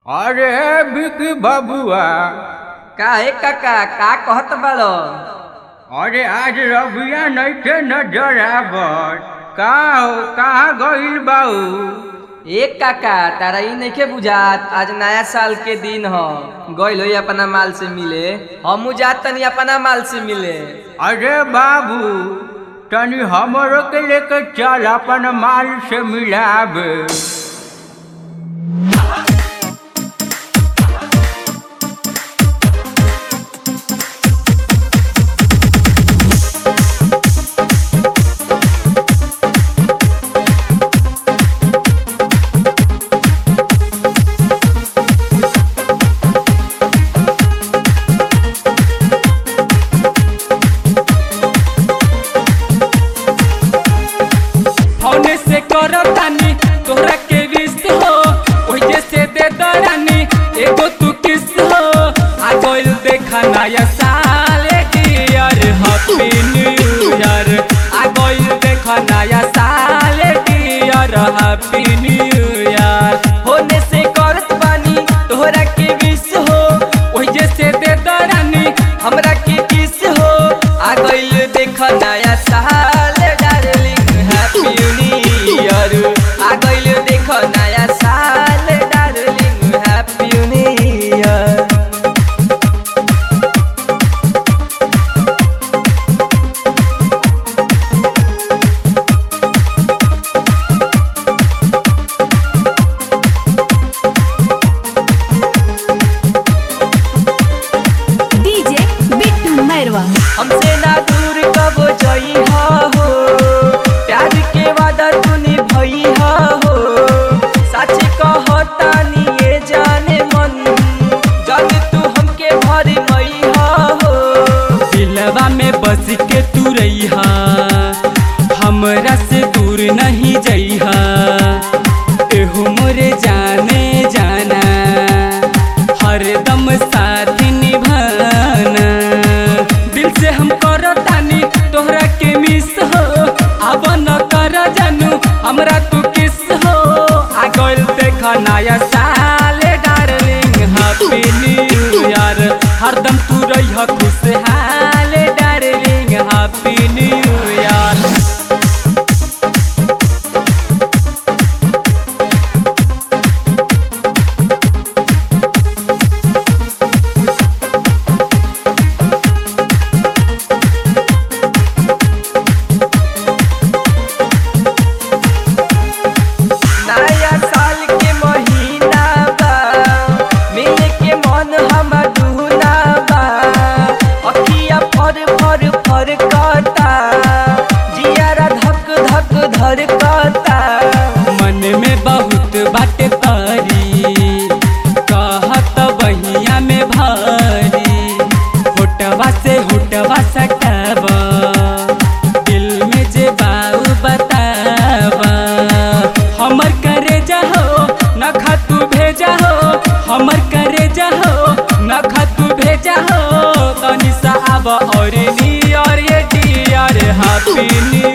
अरे बिकी बबुआ काहे काका का कहत बाड़ो अरे आज रबिया नइखे नजर आवत का हो कहाँ गइल बाऊ ए काका तारा ई नइखे बुझात आज नया साल के दिन ह गइल होई अपना माल से मिले हमू जात तनी अपना माल से मिले अरे बाबू तनी हमरो के लेके चल अपन माल से मिलाबे होने से करो तानी तोहरा के विष हो ओही से दे दरानी एगो तू किस हो आ गइल देखा नया साल डियर हैप्पी न्यू ईयर आ गइल देखा नया साल डियर हैप्पी न्यू ईयर होने से करत बानी तोहरा के विष हो ओही से दे दरानी हमरा के किस हो आ गइल देख नया साल डार्लिंग हैप्पी न्यू ईयर आ गइल देख नया साल darling happy new year DJ Bittu Mairwa हमसे ना दूर कब जई हो प्यार के वादा तूने भई हो सच कहतानी ये जाने मन जब तू हमके भर मई हो दिलवा में बस के तू रहिहा हमरा से दूर नहीं जइहा एहू मोरे जाने जाना हरदम साथ निभाना दिल से हम करो तानी तोहरा के मिस हो अब न कर जानू हमरा तू किस हो आ गइल देख नया साल डार्लिंग हैप्पी न्यू ईयर हरदम तू रहिह खुशहाल डार्लिंग हैप्पी न्यू ईयर नया साल के महीना बा मिले के मन हम दूना बा अखिया फर फर फर कता जियारा धक धक धर कता मन में बहुत बात करी कहत बहिया में भारी होटवा से होटवा सटाब दिल में जे बाऊ बताब हमर करे जाहो न तू भेजा हो हमर करे जाहो न तू भेजा हो तनी सा आब और नी और ये डियर हैप्पी न्यू